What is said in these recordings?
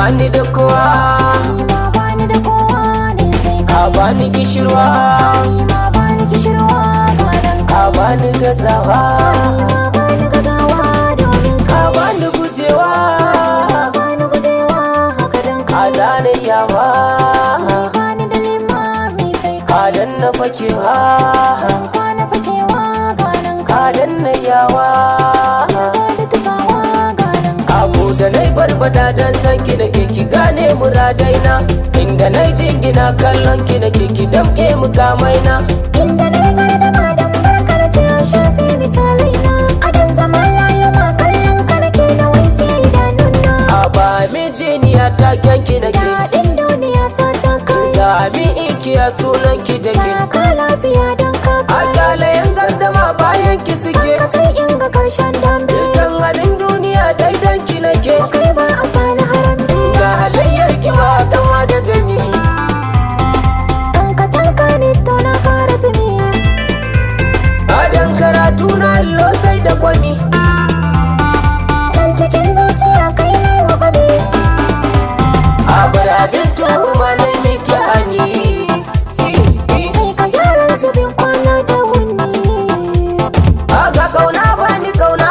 bani da kowa ni ma bani da kowa ne sai ka kai bani kishirwa ni ma bani kishirwa gadan ka kai bani gazawa ni ma bani gazawa domin ka kai bani gujewa ni ma bani gujewa haka dan ka kai zane yawa bani da limami sai ka kai danna fakewa ban kwana fakewa gadan ka kai danna yawa da ta sawa gadan kai abu da nai barbada dan san ki da ke ki gane muradaina inda nai jingina kallon ki da ke ki damke mukamaina inda na yi gardama don barkar ce ya shafi misalai na adan zaman layuma kallon ka nake na wanke idanuna a ba mijiniya ta kyanki na ke daɗin duniya ta ta kai zami ikiya sunan ki da ke ka lafiya don ka a kai galayen gardama bayan ki suke ka sai in ga karshen dambe dukkan abin duniya daidan ki nake kai ba a sani harambe ga halayyar ki ba kama da gani kan ka tanka ne to na kara zumi adan karatu na allo sai da kwami can cikin zuciya kai ne wa faɗi a bar abin tuhuma na miki hani kai ka gyara zubin kwana da wuni Aga kauna bani kauna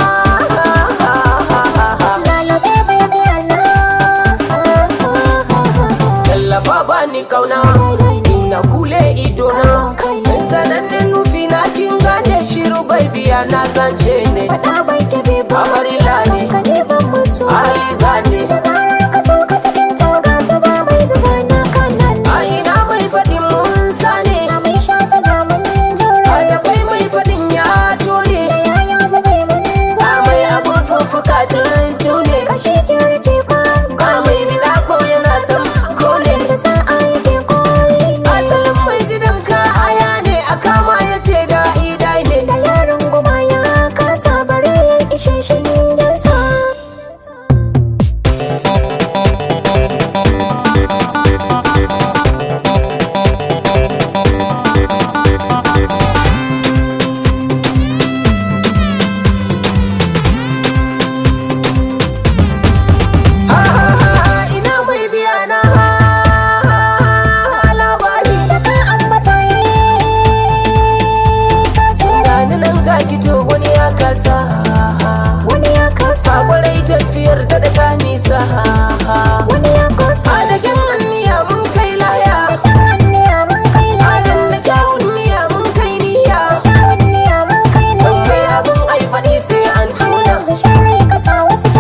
lalabe baby Allah Tallafa bani kauna Ina kule idona Sanannen nufi na kin gane shiru bai biya na zance ne Faɗa bai tabe ba Amarila ne Ka ne ban musu Aliza ne Da zarar ka so ka cikin tawaga ta ba mai zuba na kanan A ina mai faɗin mun sane Na mai sha zaga mun A jura da kai mai faɗin ya tone Da yaya zube mun A zama mai abun fuffuka tuntune Kashi kirki ba A mai bida ko yana son kone Da za a yi ke koli Asalin mai jidan ka aya ne a kama ya ce da idai ne Da yaron goma ya kasa bare ishe shi yansa Ah, ina mai biya na labari Da ka ambata yi tasiri Gani nan ga kito wani ya kasa Wani ya kasa Sakwarai tafiyar ta daga nisa Wani ya kasa Adagen anniya mun kai laya Tawanniya mun kai Adan laya na kyawun niya mun kai niya Tawanniya mun kai Ban laya kai abin ai faɗi sai an tuna yanzu sharri ka sa wasu